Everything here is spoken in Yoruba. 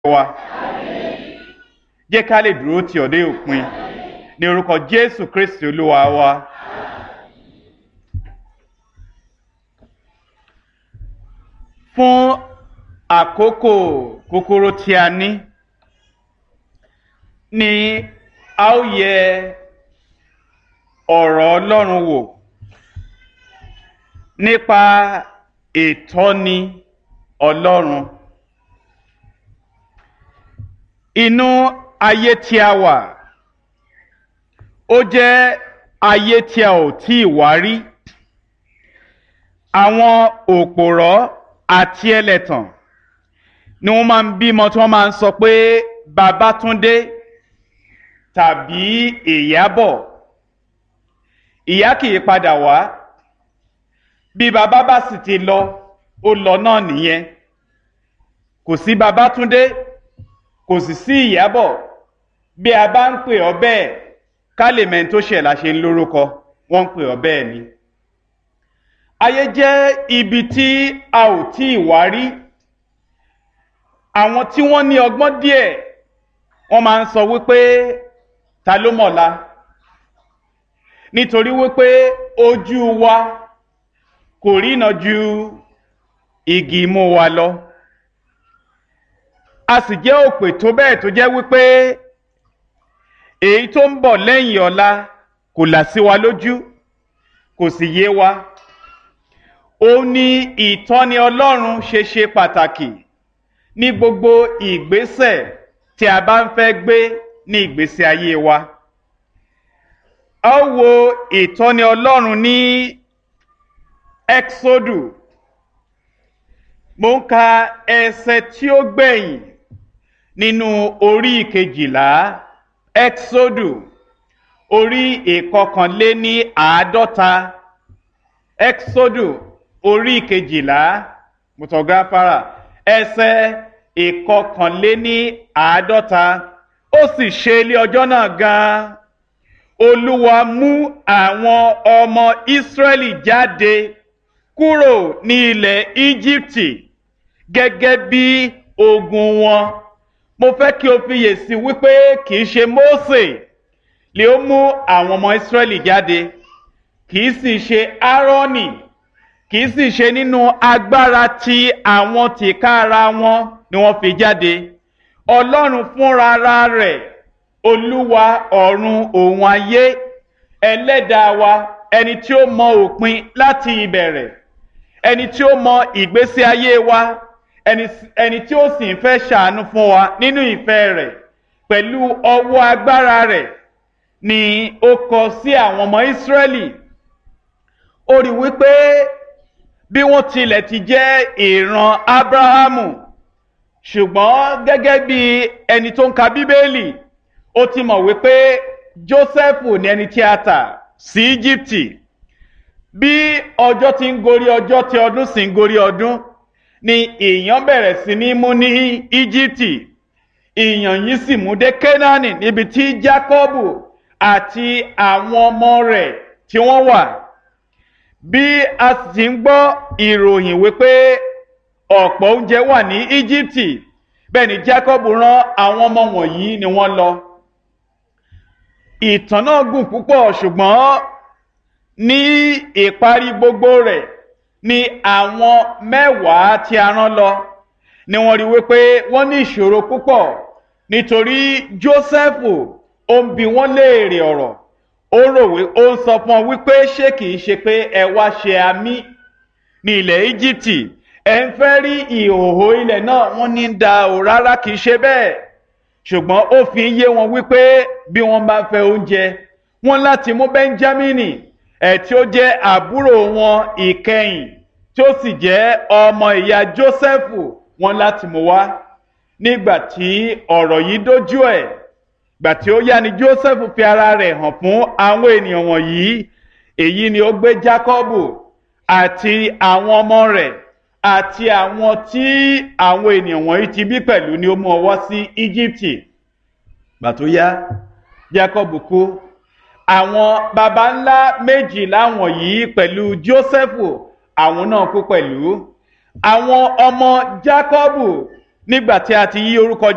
wa jẹ́ ká lè dúró tì ọ́ dé òpin ní orúkọ jésù kristi olúwa wa. fún àkókò kúkúrú tí a ní ni a ó yẹ ọ̀rọ̀ ọlọ́run wò nípa ìtọ́ni ọlọ́run inú ayé tí a wà ó jẹ́ ayé tí a ò tí ì wá rí àwọn òpòrọ́ àti ẹlẹ́tàn ni wọ́n máa ń bímọ tí wọ́n máa ń sọ pé Babátúndé tàbí Ìyábọ̀ ìyá kì í padà wá bí bàbá bá sì ti lọ ó lọ náà nìyẹn kò sí Babátúndé kò sì sí Ìyábọ̀ bí a bá ń pè ọ́ bẹ́ẹ̀ ká lè mẹ́ni tó ṣẹ̀ la ṣe ń lórúkọ wọ́n ń pè ọ́ bẹ́ẹ̀ ni ayé jẹ́ ibi tí a ò tí ì wá rí àwọn tí wọ́n ní ọgbọ́n díẹ̀ wọ́n máa ń sọ wípé ta ló mọ̀la nítorí wípé ojú wa kò rína ju igi imú wa lọ a sì jẹ́ òpè tó bẹ́ẹ̀ tó jẹ́ wípé èyí tó ń bọ̀ lẹ́yìn ọ̀la kò là sí wa lójú kò sì yé wa ó ní ìtọ́ni ọlọ́run ṣe ṣe pàtàkì ní gbogbo ìgbésẹ̀ tí a bá ń fẹ́ gbé ní ìgbésí ayé wa. a ó wo ìtọ́ni ọlọ́run ní exodu mo ń ka ẹsẹ̀ tí ó gbẹ̀yìn nínú orí ìkejìlá exodu orí ìkọkànléní àádọ́ta exodu orí kejìlá mutọgáfárà ẹsẹ̀ ìkọkànléní àádọ́ta ó sì ṣe ilé ọjọ́ náà gan-an olúwa mú àwọn ọmọ ìsírẹ́lì jáde kúrò ní ilẹ̀ íjíbítì gẹ́gẹ́ bí ogun wọn mo fẹ́ kí o fiyèsí wípé kì í ṣe mósè lè ó mú àwọn ọmọ ìsírẹ́lì jáde kì í sì ṣe áárọ́nì kì í sì ṣe nínú agbára tí àwọn tìkára wọn ni wọ́n fi jáde ọlọ́run fúnra rẹ̀ olúwa ọ̀run òun ayé ẹlẹ́dàá wa ẹni tí ó mọ òpin láti ìbẹ̀rẹ̀ ẹni tí ó mọ ìgbésí ayé wa ẹni tí ó sì ń fẹ́ ṣàánú fún wa nínú ìfẹ́ rẹ̀ pẹ̀lú ọwọ́ agbára rẹ̀ ni ó kọ sí àwọn ọmọ ìsírẹ́lì ó rí wípé bí wọ́n tilẹ̀ ti jẹ́ ìran abrahamu ṣùgbọ́n gẹ́gẹ́ bí ẹni tó ń ka bíbélì ó ti mọ̀ wípé jósẹ́fù ní ẹni tí a tà sí íjíbítì bí ọjọ́ ti ń gorí ọjọ́ tí ọdún sì ń gorí ọdún ni ìyàn bẹ̀rẹ̀ sí ní mú ní íjíbítì ìyàn yìí sì mú dé kénáánì níbi tí jákọ́bù àti àwọn ọmọ rẹ̀ tí wọ́n wà bí a sì ń gbọ́ ìròyìn wípé ọ̀pọ̀ oúnjẹ wà ní íjíbítì bẹ́ẹ̀ ni jacob rán àwọn ọmọ wọ̀nyí ni wọ́n lọ. ìtàn náà gùn púpọ̀ ṣùgbọ́n ní ìparí gbogbo rẹ̀ ni àwọn mẹ́wàá tí a rán lọ ni wọ́n rí wípé wọ́n ní ìṣòro púpọ̀ nítorí jósẹ́fù ó ń bi wọ́n léèrè ọ̀rọ̀ ó rò wí ó ń sọ fún ọ wípé ṣé kìí ṣe pé ẹ wá ṣe àmì ní ilẹ̀ íjíbítì ẹ ń fẹ́ rí ìhòòhò ilẹ̀ náà wọ́n ní da ò rárá kìí ṣe bẹ́ẹ̀ ṣùgbọ́n ó fi ń yé wọn wípé bí wọ́n bá fẹ́ oúnjẹ wọ́n láti mú bẹ́ńjámínì ẹ̀ tí ó jẹ́ àbúrò wọn ìkẹyìn tí ó sì jẹ́ ọmọ ìyá jósẹ́fù wọ́n láti mú wá nígbà tí ọ̀rọ̀ yìí dójú ẹ̀ gbà tí ó yá ni joseph fi ara rẹ̀ hàn fún àwọn ènìyàn wọ̀nyí èyí ni ó gbé jacobu àti àwọn ọmọ rẹ̀ àti àwọn tí àwọn ènìyàn wọ̀nyí ti bí pẹ̀lú ni ó mú ọwọ́ sí íjíbítì gbà tó yá jacob kú àwọn baba ńlá méjìlá wọ̀nyí pẹ̀lú joseph àwọn náà kú pẹ̀lú àwọn ọmọ jacob nígbà tí a ti yí orúkọ